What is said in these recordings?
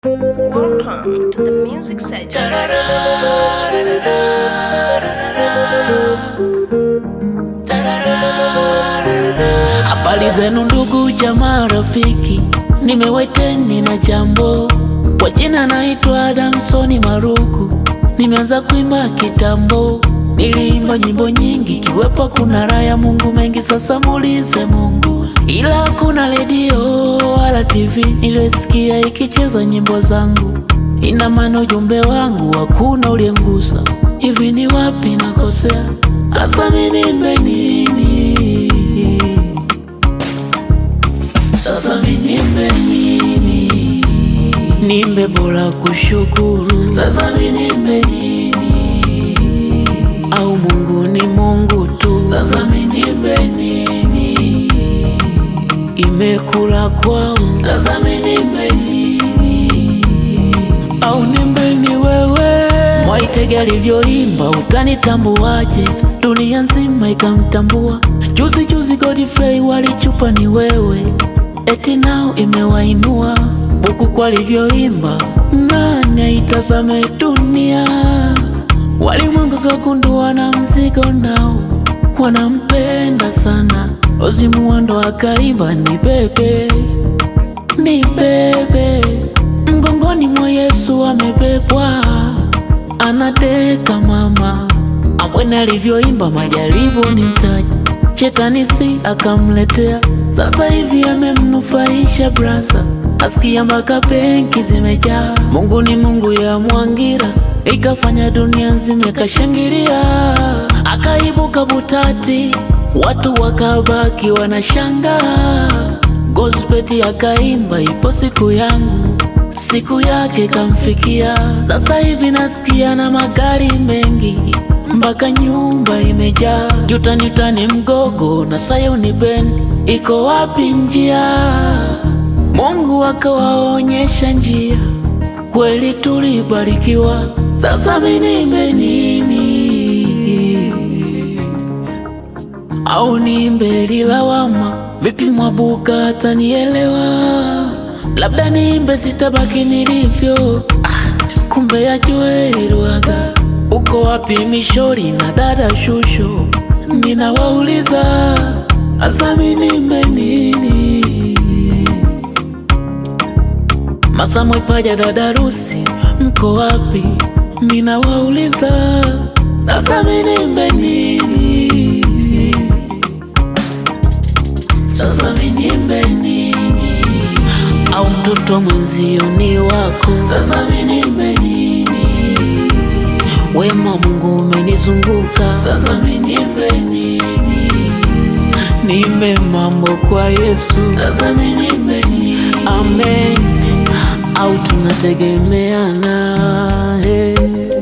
Welcome to the music section. Habari zenu ndugu jamaa rafiki, nimeweteni na jambo. Kwa jina naitwa Adamsoni Maruku, nimeanza kuimba kitambo. Niliimba nyimbo nyingi, kiwepo kuna raha ya Mungu mengi. Sasa muulize Mungu, ila kuna redio wala TV nilisikia ikicheza nyimbo zangu. Ina maana ujumbe wangu hakuna uliyemgusa. Hivi ni wapi nakosea? Sasa mimi nimbe nini? Sasa mimi nimbe nini? Nimbe bora kushukuru. Sasa mimi nimbe nini? Au Mungu ni Mungu tu. Sasa mimi nimbe nini? Imekula kwao. Sasa mimi nimbe nini? Au nimbe ni wewe? Mwaitege alivyoimba utanitambuaje? Dunia nzima ikamtambua. Juzi juzi Godfrey walichupa ni wewe, eti nao imewainua. Buku kwa alivyoimba, nani aitazame dunia? Walimwengu kagundua na mzigo nao wanampenda sana. Ozimuando akaimba ni bebe, ni bebe, mgongoni mwa Yesu amebebwa, anadeka mama Ambwene alivyoimba majaribu ni mtaji, shetani si akamletea. Sasa hivi amemnufaisha brasa, asikia mpaka benki zimejaa. Mungu ni Mungu ya Mwangira, ikafanya dunia nzima ikashangilia. Akaibuka Butati, watu wakabaki wanashangaa. Gospeti akaimba, ipo siku yangu siku yake kamfikia. Sasa hivi nasikia na magari mengi mpaka nyumba imejaa. Jutanitani mgogo na Sayuni Ben, iko wapi njia? Mungu akawaonyesha njia, kweli tulibarikiwa. Sasa mimi nimbe nini? Au nimbe lilawama? Vipi Mwabuka atanielewa? Labda nimbe sitabaki nilivyo. Ah, kumbe yajue Ruaga, uko wapi Mishori na dada Shusho? Ninawauliza asa mimi nimbe nini? Masamwe Paja, dada Rusi, mko wapi? Ninawauliza asa mimi nimbe nini? Sasa mimi nimbe nini? Au mtoto mwenzio ni wako? Sasa mimi nimbe nini? Wema Mungu umenizunguka. Sasa mimi nimbe nini? Nimbe mambo kwa Yesu. Sasa mimi nimbe nini? Amen. Au tunategemeana hey.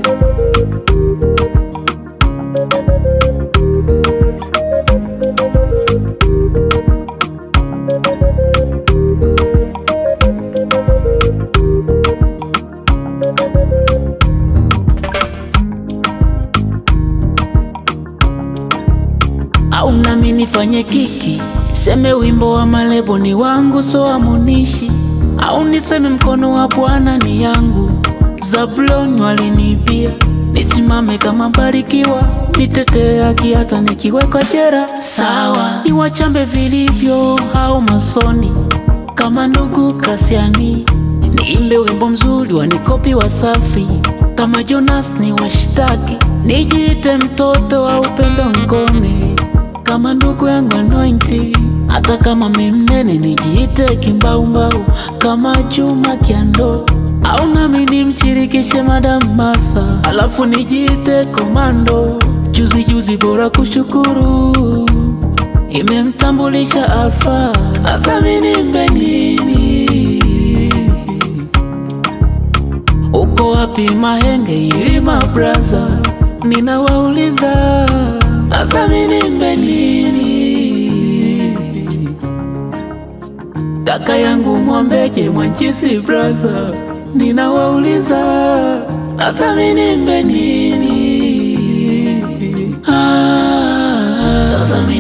au nami nifanye kiki, seme wimbo wa malebo ni wangu, so amunishi au niseme mkono wa Bwana ni yangu. Zabuloni walinibia, nisimame kama Barikiwa, nitetee haki hata nikiwekwa jera. Sawa, niwachambe vilivyo au masoni kama ndugu Kasiani, niimbe wimbo mzuri wanikopi Wasafi kama Jonas ni washtaki, nijiite mtoto wa upendo ngome kama ndugu yangu Anointi, hata kama mimnene nijiite kimbaumbau kama Juma Kiando, au nami nimshirikishe Madam Masa, alafu nijiite komando. Juzi juzi bora kushukuru imemtambulisha Alfa, hasa mimi nimbe nini? Uko wapi Mahenge Ilima braza, ninawauliza hasa mimi nimbe nini? Kaka yangu Mwambeje Mwanchisi braza, ninawauliza hasa mimi nimbe nini? Ah, sasa mimi